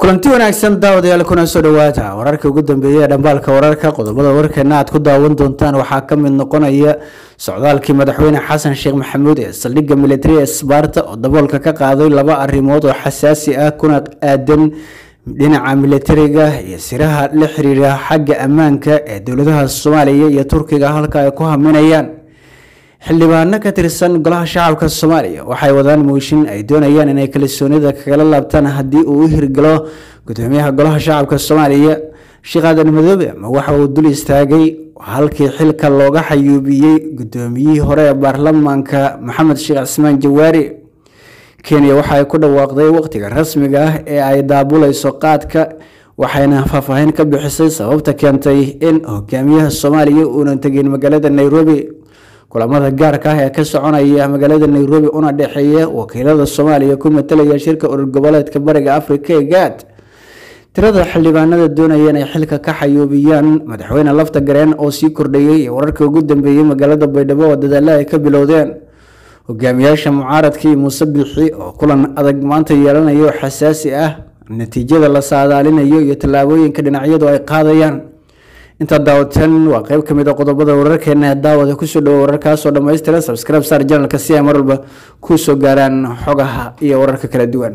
kulanti wanaagsan daawadayaal kuna soo dhawaata wararka ugu dambeeya ee dhambaalka wararka qodobada warkeena aad ku daawan doontaan waxaa ka mid noqonaya socdaalkii madaxweyne xasan sheekh maxamuud ee saldhigga militari ee sbaarta oo daboolka ka qaaday laba arrimood oo xasaasi ah kuna aadan dhinaca militariga iyo siraha la xiriira xagga ammaanka ee dowladaha soomaaliya iyo turkiga halka ay ku haminayaan xildhibaano ka tirsan golaha shacabka soomaaliya waxay wadaan mooshin ay doonayaan inay kalsoonida kagala laabtaan haddii uu u hirgalo gudoomiyaha golaha shacabka soomaaliya sheekh aadan madoobe ma waxa uu dul istaagay halkii xilka looga xayuubiyey gudoomiyihii hore ee baarlamaanka maxamed sheekh cismaan jawaari kenya waxa ay ku dhawaaqday waqtiga rasmiga ah ee ay daabuleyso qaadka waxayna faahfaahin ka bixisay sababta keentay in hogaamiyaha soomaaliya uunan tegin magaalada nairobi kulamada gaarka ah ee ka soconaya magaalada nairobi una dhexeeya wakiilada soomaaliya ku matalaya shirka urur goboleedka bariga afrika ee gaad tirada xildhibaanada doonaya inay xilka ka xayuubiyaan madaxweyne lafta gareen oo sii kordhayay iyo wararka ugu dambeeyey magaalada baydhabo oo dadaalla ay ka bilowdeen hogaamiyaasha mucaaradka iyo muuse bixi oo kulan adag maanta yeelanaya oo xasaasi ah natiijada la saadaalinayo iyo tallaabooyinka dhinacyadu ay qaadayaan intaa daawateen waa qeyb kamid a qodobada wararkeena ee daawada kusoo dhawo wararkaasoo dhammaystiran subscribe sar janalka si ay marwalba kusoo gaaraan xogaha iyo wararka kala duwan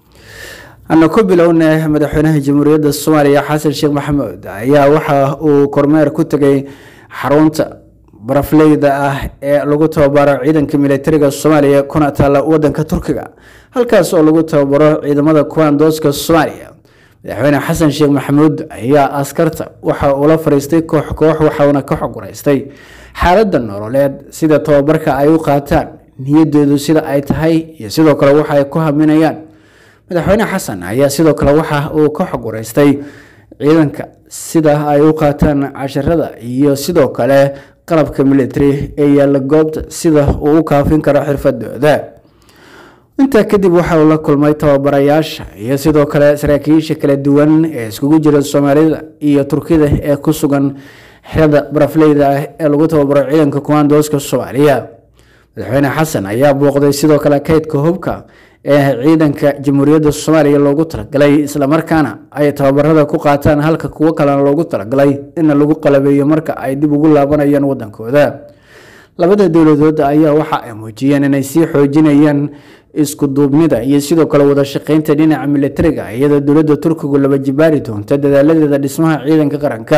ana ku bilowna madaxweynaha jamhuuriyadda soomaaliya xasan sheekh maxamuud ayaa waxa uu kormeer ku tegay xarunta barafleyda ah ee lagu tababaro ciidanka militariga soomaaliya kuna taala wadanka turkiga halkaas oo lagu tababaro ciidamada kuwandooska soomaaliya madaxweyne xasan sheekh maxamuud ayaa askarta waxa uu la fariistay koox koox waxauna ka xoguraystay xaaladda nololeed sida tababarka ay u qaataan niyadoodu sida ay tahay iyo sidoo kale waxa ay ku haminayaan madaxweyne xasan ayaa sidoo kale waxa uu ka xoguraystay ciidanka sida ay u qaataan casharada iyo sidoo kale qalabka military ee yaalla goobta sida uu u kaafin karo xirfadooda intaa kadib waxa uu la kulmay tababarayaasha iyo sidoo kale saraakiisha kala duwan ee iskugu jira soomaalida iyo turkida ee ku sugan xerada barafleyda ah ee lagu tababaro ciidanka kumaandooska soomaaliya madaxweyne xasan ayaa booqday sidoo kale kaydka hubka ee ciidanka jamhuuriyadda soomaaliya loogu talagalay islamarkaana ay tababarada ku qaataan halka kuwo kalena loogu talagalay in lagu qalabeeyo marka ay dib ugu laabanayaan wadankooda labada dowladood ayaa waxa ay muujiyeen inay sii xoojinayaan isku duubnida iyo sidoo kale wada shaqeynta dhinaca militariga iyadoo dowladda turkigu laba jibaari doonta dadaaladeeda dhismaha ciidanka qaranka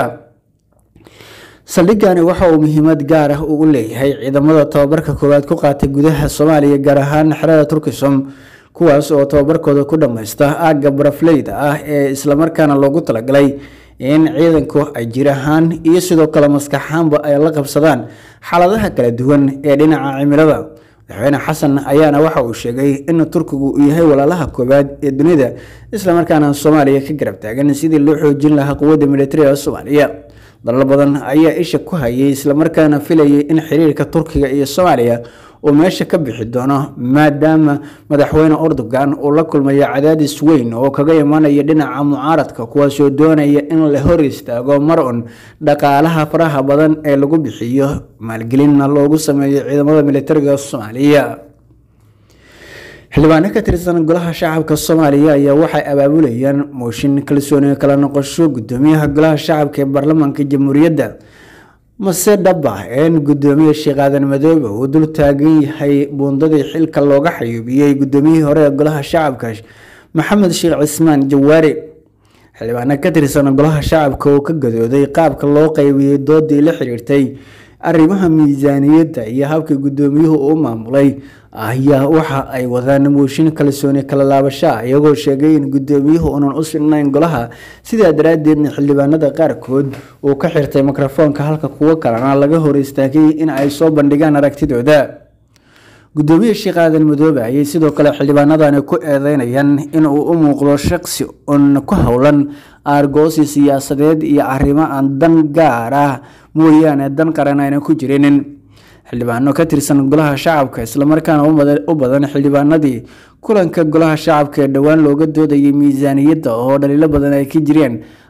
saldhigani waxa uu muhiimad gaar ah ugu leeyahay ciidamada tababarka koowaad ku qaatay gudaha soomaaliya gaar ahaan xerada turkisom kuwaas oo tababarkooda ku dhammaysta aagga barafleyda ah ee islamarkaana loogu talagalay in ciidanku ay jir ahaan iyo sidoo kale maskaxaanba ay la qabsadaan xaaladaha kala duwan ee dhinaca cimilada madaxweyne xasan ayaana waxa uu sheegay in turkigu uu yahay walaalaha koowaad ee dunida islamarkaana soomaaliya ka garab taagan sidii loo xoojin lahaa quwadda militariga soomaaliya dalal badan ayaa isha ku hayay islamarkaana filayay in xiriirka turkiga iyo soomaaliya uu meesha ka bixi doono maadaama madaxweyne erdogan uu la kulmayo cadaadis weyn oo kaga imanaya dhinaca mucaaradka kuwaasoo doonaya in la hor istaago mar un dhaqaalaha faraha badan ee lagu bixiyo maalgelinna loogu sameeyo ciidamada militariga soomaaliya xildhibaano ka tirsan golaha shacabka soomaaliya ayaa waxay abaabulayaan mooshin kalsooni kala noqosho gudoomiyaha golaha shacabka ee baarlamaanka jamhuuriyadda mase dhaba in gudoomiye sheekh aadan madoobe uu dul taagan yahay buundadii xilka looga xayuubiyey gudoomiyihii hore ee golaha shacabka maxamed sheekh cismaan jawaari xildhibaano ka tirsan golaha shacabka oo ka gadooday qaabka loo qeybiyey doodii la xiriirtay arrimaha miisaaniyadda iyo habka gudoomiyuhu uu maamulay ayaa waxa ay wadaan mooshin kalsooni kala laabashaa iyagoo sheegay in gudoomiyuhu uunan u silnayn golaha sidaa daraadeedna xildhibaanada qaarkood uu ka xirtay mikrofoonka halka kuwo kalena laga hor istaagay in ay soo bandhigaan aragtidooda gudoomiye sheekh aadan madoobe ayay sidoo kale xildhibaanadani ku eedeynayaan inuu u muuqdo shaqsi un ku howlan aargoosi siyaasadeed iyo arrimo aan dan gaar ah mooyaane dan qaran ayna ku jirinin xildhibaano ka tirsan golaha shacabka islamarkaana u badan xildhibaanadii kulanka golaha shacabka ee dhowaan looga doodayay miisaaniyadda oo dhaliilo badan ay ka jireen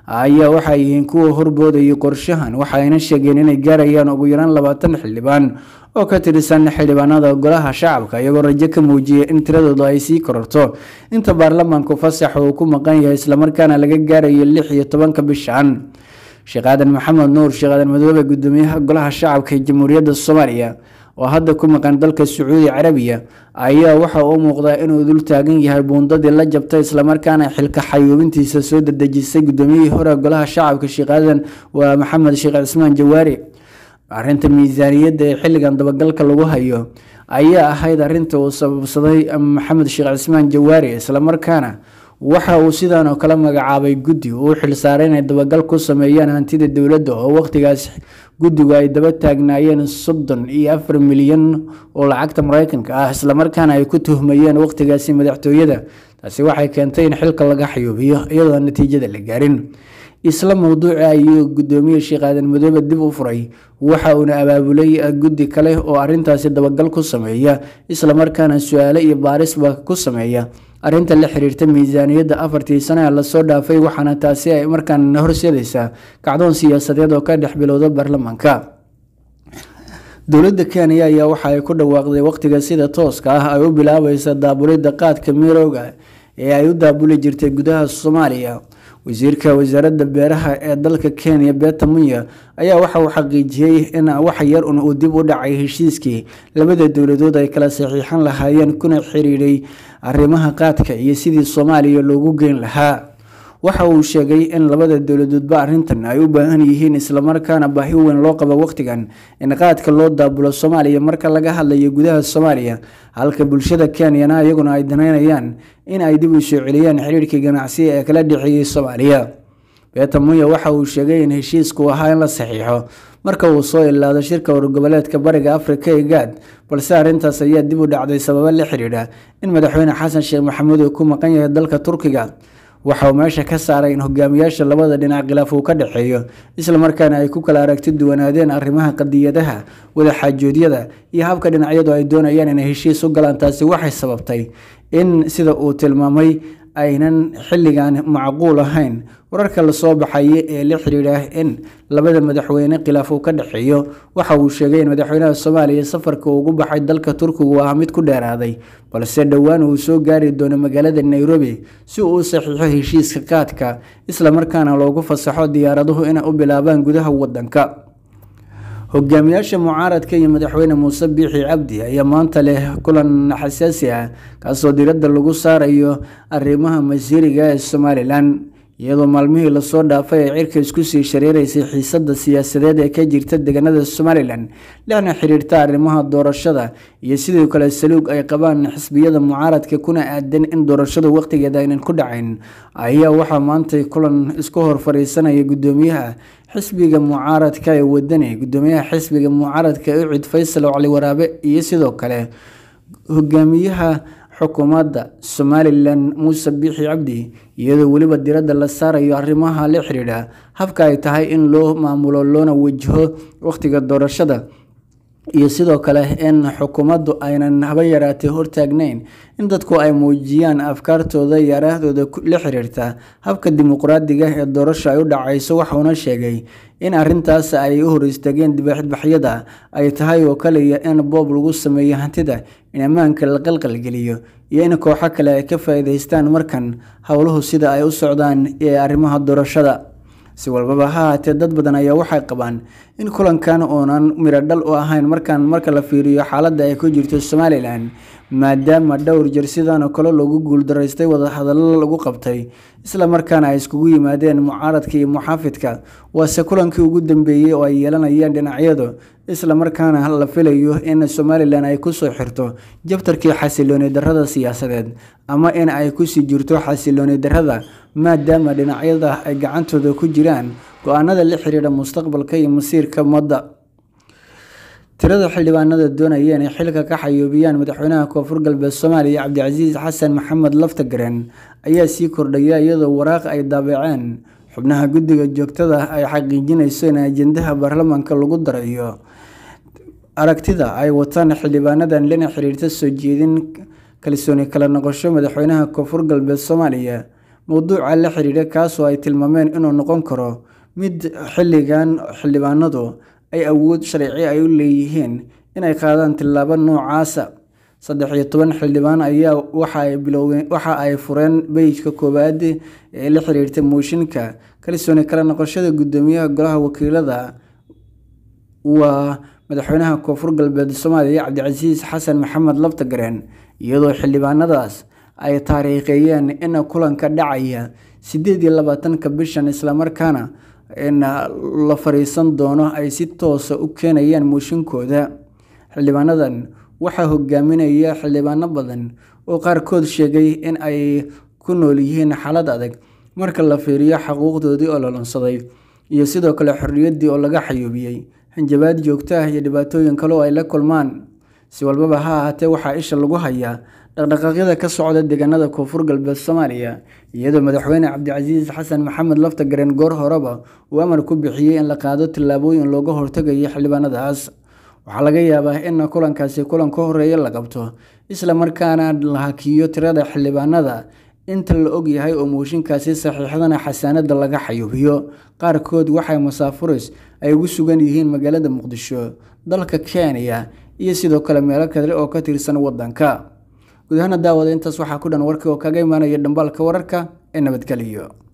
ayaa waxay yihiin kuwa horboodayay qorshahan waxayna sheegeen inay gaarayaan ugu yaraan labaatan xildhibaan oo ka tirsan xildhibaanada golaha shacabka iyagoo rajo ka muujiyay in tiradoodu ay sii kororto inta baarlamaanku fasaxa uu ku maqan yahay islamarkaana laga gaarayo lix iyo tobanka bishan sheekh aadan maxamed nuur sheekh aadan madoobe gudoomiyaha golaha shacabka ee jamhuuriyadda soomaaliya oo hadda ku maqan dalka sacuudi carabiya ayaa waxa uu muuqdaa inuu dul taagan yahay buundadii la jabtay islamarkaana xilka xayuubintiisa soo dedejisay gudoomiyihii hore golaha shacabka sheekh aadan waa maxamed sheekh cismaan jawaari arrinta miisaaniyadda ee xilligan dabagalka lagu hayo ayaa ahayd arrinta uu sababsaday maxamed sheekh cismaan jawaari islamarkaana waxa uu sidan oo kale magacaabay guddi uu xilsaaray inay dabagal ku sameeyaan hantida dowladda oo waqtigaas guddigu ay daba taagnaayeen soddon iyo afar milyan oo lacagta mareykanka ah islamarkaana ay ku tuhmayeen waqtigaasi madaxtooyada taasi waxay keentay in xilka laga xayuubiyo iyadoo natiijada la gaarin isla mowduuca ayuu gudoomiye sheekh aadan madoobe dib u furay waxa uuna abaabulay guddi kale oo arintaasi dabagal ku sameeya islamarkaana su-aale iyo baarisba ku sameeya arrinta la xiriirta miisaaniyadda afartii sane ee lasoo dhaafay waxaana taasi ay markaana horseedaysaa kacdoon siyaasadeed oo ka dhex bilowda baarlamaanka dowladda kenya ayaa waxa ay ku dhawaaqday waqtiga sida tooska ah ay u bilaabaysa daabulidda qaadka mirooga ee ay u daabuli jirtay gudaha soomaaliya wasiirka wasaaradda beeraha ee dalka kenya beta munya ayaa waxa uu xaqiijiyey in wax yar un uu dib u dhacay heshiiskii labada dowladood ay kala saxiixan lahaayeen kuna xiriiray arrimaha qaadka iyo sidii soomaaliya loogu geyn lahaa waxa uu sheegay in labada dowladoodba arrintan ay u baahan yihiin islamarkaana baahi weyn loo qabo waqtigan in qaadka loo daabulo soomaaliya marka laga hadlayo gudaha soomaaliya halka bulshada kenyana iyaguna ay danaynayaan in ay dib u soo celiyaan xiriirkii ganacsi ee kala dhexeeyey soomaaliya beeta munya waxa uu sheegay in heshiisku ahaa in la saxiixo marka uu soo ilaado shirka wargoboleedka bariga afrika ee gaad balse arrintaas ayaa dib u dhacday sababo la xidhiidha in madaxweyne xasan sheekh maxamuud uu ku maqan yahay dalka turkiga waxa uu meesha ka saaray in hogaamiyaasha labada dhinac khilaaf uu ka dhexeeyo islamarkaana ay ku kala aragti duwanaadeen arrimaha qadiyadaha wadaxaajoodyada iyo habka dhinacyadu ay doonayaan inay heshiis u galaan taasi waxay sababtay in sida uu tilmaamay aynan xilligan macquul ahayn wararka lasoo baxaya ee la xiriira in labada madaxweyne khilaaf uu ka dhexeeyo waxa uu sheegay in madaxweynaha soomaaliya safarka ugu baxay dalka turkigu ah mid ku dheeraaday balse dhowaan uu soo gaari doono magaalada nairobi si uu u saxiixo heshiiska qaadka islamarkaana loogu fasaxo diyaaraduhu inay u bilaabaan gudaha wadanka hogaamiyaasha mucaaradka iyo madaxweyne muuse biixi cabdi ayaa maanta leh kulan xasaasi ah kaasoo diradda lagu saarayo arrimaha masiiriga ee somalilan iyadoo maalmihii lasoo dhaafay ay cirka isku sii shareereysay xiisadda siyaasadeed ee ka jirta deegaanada somalilan lehna xiriirta arrimaha doorashada iyo sidoo kale saluug ay qabaan xisbiyada mucaaradka kuna aadan in doorashadu waqtigeeda aynan ku dhacayn ayaa waxaa maantay kulan isku hor fadhiisanaya gudoomiyaha xisbiga mucaaradka ee wadani gudoomiyaha xisbiga mucaaradka ucid faysal cali waraabe iyo sidoo kale hogaamiyaha xukuumadda somalilan muuse biixi cabdi iyadoo weliba diradda la saarayo arrimaha la xidhiidha habka ay tahay in loo maamulo loona wajaho waqtiga doorashada iyo sidoo kale in xukuumaddu aynan haba yaraatay hortaagnayn in dadku ay muujiyaan afkaartooda iyo araahdooda la xiriirta habka dimuqraadiga ee doorasho ay u dhacayso waxauna sheegay in arintaas ay u hor istaageen dibadbaxyada ay tahay oo kaliya in boob lagu sameeyo hantida in ammaanka la qalqalgeliyo iyo in kooxo kale ay ka faa'iidaystaan markan howluhu sida ay u socdaan ee arrimaha doorashada si walbaba ha haatee dad badan ayaa waxay qabaan in kulankan uunan miro dhal u ahayn markaan marka la fiiriyo xaaladda ay ku jirto somalilan maadaama dhowr jir sidan oo kale lagu guuldaraystay wadahadallo lagu qabtay isla markaana ay iskugu yimaadeen mucaaradka iyo muxaafidka waase kulankii ugu dambeeyey oo ay yeelanayeen dhinacyadu isla markaana la filayo in somalilan ay kusoo xirto jabtarkii xasilooni darrada siyaasadeed ama in ay kusii jirto xasilooni darrada maadaama dhinacyada ay gacantooda ku jiraan go-aanada la xiriira mustaqbalka iyo masiirka ummadda tirada xildhibaanada doonaya inay xilka ka xayuubiyaan madaxweynaha koonfur galbeed soomaaliya cabdicasiis xasan maxamed laftagareen ayaa sii kordhaya iyadoo waraaq ay daabaceen xubnaha guddiga joogtada ay xaqiijinayso in ajendaha baarlamaanka lagu darayo aragtida ay wataan xildhibaanadan lana xiriirta soo jeedin kalsooni kala noqosho madaxweynaha koonfur galbeed soomaaliya mowduuca la xiriira kaasoo ay tilmaameen inuu noqon karo mid xilligan xildhibaanadu ay awood sharci ay u leeyihiin inay qaadaan tillaabo noocaasa saddex iyo toban xildhibaan ayaa waxa ay biloween waxa ay fureen beyjka koowaad ee la xiriirta mooshinka kalsooni kala noqoshada guddoomiyaha golaha wakiilada waa madaxweynaha koonfur galbeed soomaaliya cabdicasiis xasan maxamed laftagareen iyadoo xildhibaanadaas ay taariikheeyeen in kulanka dhacaya sideed iyo labaatanka bishan islamarkaana la fariisan doono ay si toosa u keenayaan mooshinkooda xildhibaanadan waxaa hogaaminaya xildhibaano badan oo qaarkood sheegay in ay ku nool yihiin xaalad adag marka la fiiriyo xaquuqdoodii oo la lunsaday iyo sidoo kale xorriyaddii oo laga xayuubiyey hanjabaad joogto ah iyo dhibaatooyin kale oo ay la kulmaan si walbaba ha ahaatee waxaa isha lagu hayaa dhaqdhaqaaqyada ka socda deegaanada koonfur galbeed soomaaliya iyadoo madaxweyne cabdicasiis xasan maxamed laftagareen goor horeba uu amar ku bixiyey in la qaado tillaabooyin looga hortagayo xildhibaanadaas waxaa laga yaabaa in kulankaasi kulan ka horeeya la qabto isla markaana la hakiyo tirada xildhibaanada inta la og yahay oo mooshinkaasi saxiixdana xasaanada laga xayuubiyo qaarkood waxay masaafuris ay ugu sugan yihiin magaalada muqdisho dalka kenya iyo sidoo kale meelo kale oo ka tirsan wadanka guud ahaana daawada intaas waxaa ku dhan warkii oo kaga imaanaya dhambaalka wararka ee nabadgeliyo